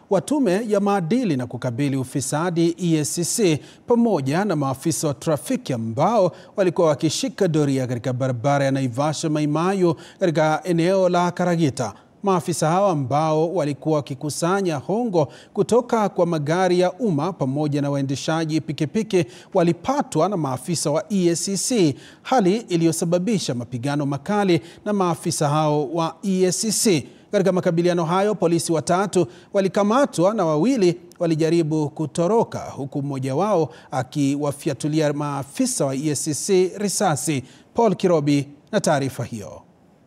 wa Tume ya Maadili na Kukabili Ufisadi EACC pamoja na maafisa wa trafiki ambao walikuwa wakishika doria katika barabara ya Naivasha Maimayu katika eneo la Karagita. Maafisa hao ambao walikuwa wakikusanya hongo kutoka kwa magari ya umma pamoja na waendeshaji pikipiki walipatwa na maafisa wa EACC, hali iliyosababisha mapigano makali na maafisa hao wa EACC. Katika makabiliano hayo, polisi watatu walikamatwa na wawili walijaribu kutoroka, huku mmoja wao akiwafyatulia maafisa wa EACC risasi. Paul Kirobi na taarifa hiyo.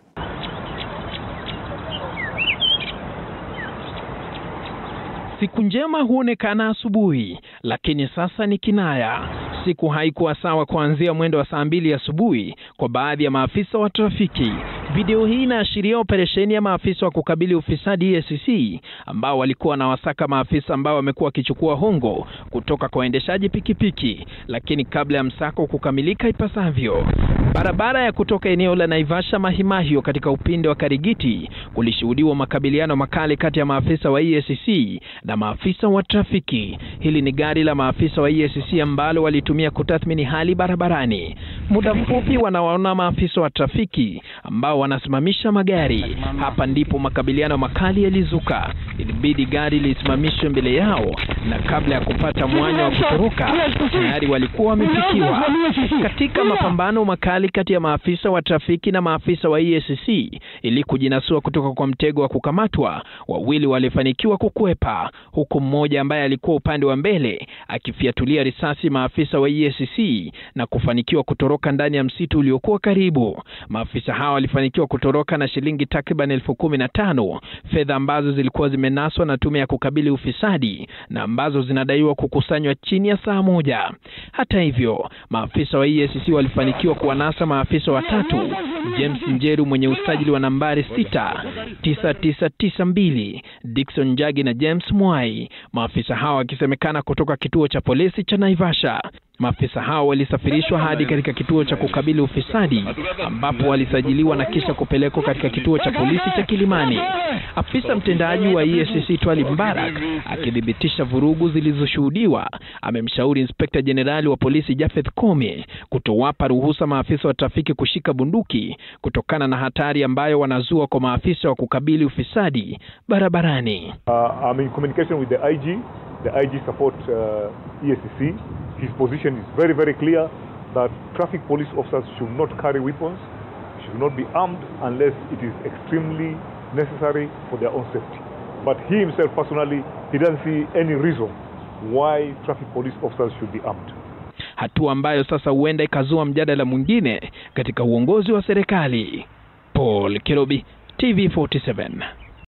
Siku njema huonekana asubuhi, lakini sasa ni kinaya. Siku haikuwa sawa kuanzia mwendo wa saa mbili asubuhi kwa baadhi ya maafisa wa trafiki. Video hii inaashiria operesheni ya maafisa wa kukabili ufisadi EACC ambao walikuwa na wasaka maafisa ambao wamekuwa wakichukua hongo kutoka kwa waendeshaji pikipiki, lakini kabla ya msako kukamilika ipasavyo, barabara ya kutoka eneo la Naivasha Mahimahio katika upinde wa Karigiti kulishuhudiwa makabiliano makali kati ya maafisa wa EACC na maafisa wa trafiki. Hili ni gari la maafisa wa EACC ambalo walitumia kutathmini hali barabarani. Muda mfupi wanawaona maafisa wa trafiki ambao wanasimamisha magari. Hapa ndipo makabiliano makali yalizuka. Ilibidi gari lisimamishwe mbele yao, na kabla ya kupata mwanya wa kutoroka tayari walikuwa wamefikiwa. Katika mapambano makali kati ya maafisa wa trafiki na maafisa wa EACC ili kujinasua kutoka kwa mtego wa kukamatwa, wawili walifanikiwa kukwepa, huku mmoja ambaye alikuwa upande wa mbele akifiatulia risasi maafisa wa EACC na kufanikiwa kutoroka ndani ya msitu uliokuwa karibu. Maafisa hao walifanikiwa kutoroka na shilingi takriban elfu kumi na tano fedha ambazo zilikuwa zimenaswa na tume ya kukabili ufisadi na ambazo zinadaiwa kukusanywa chini ya saa moja. Hata hivyo, maafisa wa EACC walifanikiwa kuwanasa maafisa watatu, James Njeru mwenye usajili wa nambari 69992, Dickson Njagi na James Mwai, maafisa hao wakisemekana kutoka kituo cha polisi cha Naivasha. Maafisa hao walisafirishwa hadi katika kituo cha kukabili ufisadi ambapo walisajiliwa na kisha kupelekwa katika kituo cha polisi cha Kilimani. Afisa mtendaji wa EACC Twali Mbarak akithibitisha vurugu zilizoshuhudiwa, amemshauri Inspekta Jenerali wa polisi Jafeth Kome kutowapa ruhusa maafisa wa trafiki kushika bunduki kutokana na hatari ambayo wanazua kwa maafisa wa kukabili ufisadi barabarani. Uh, I'm in communication with the IG. The IG support uh, EACC. His position is very, very clear that traffic police officers should not carry weapons, should not be armed unless it is extremely necessary for their own safety. But he himself personally, he doesn't see any reason why traffic police officers should be armed. Hatua ambayo sasa huenda ikazua mjadala mwingine katika uongozi wa serikali. Paul Kirobi, TV47.